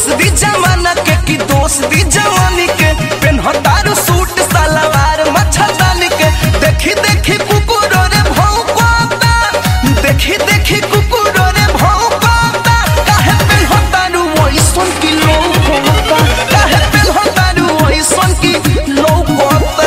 दोस्त दी जमाना के की दोस्त दी जवानी के पेन्हतारू सूट सलवार मच्छरदानी के देखी देखी कुकुरो रे भौंकता देखी देखी कुकुरो रे भौंकता काहे पेन्हतारू ओइसन की लौकता काहे पेन्हतारू ओइसन की लौकता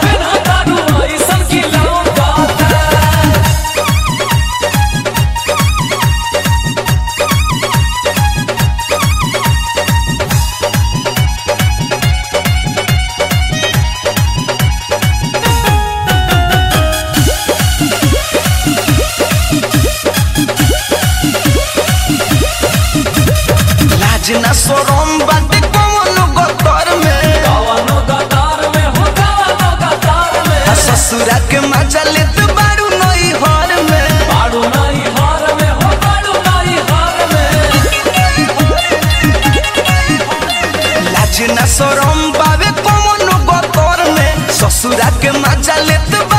लाज ना शरम बाटे कौनो गतर में आ ससुरा के मजा लेत बारू नई हर में लाज ना शरम बावे कौनो गतर में ससुरा के मजा लेत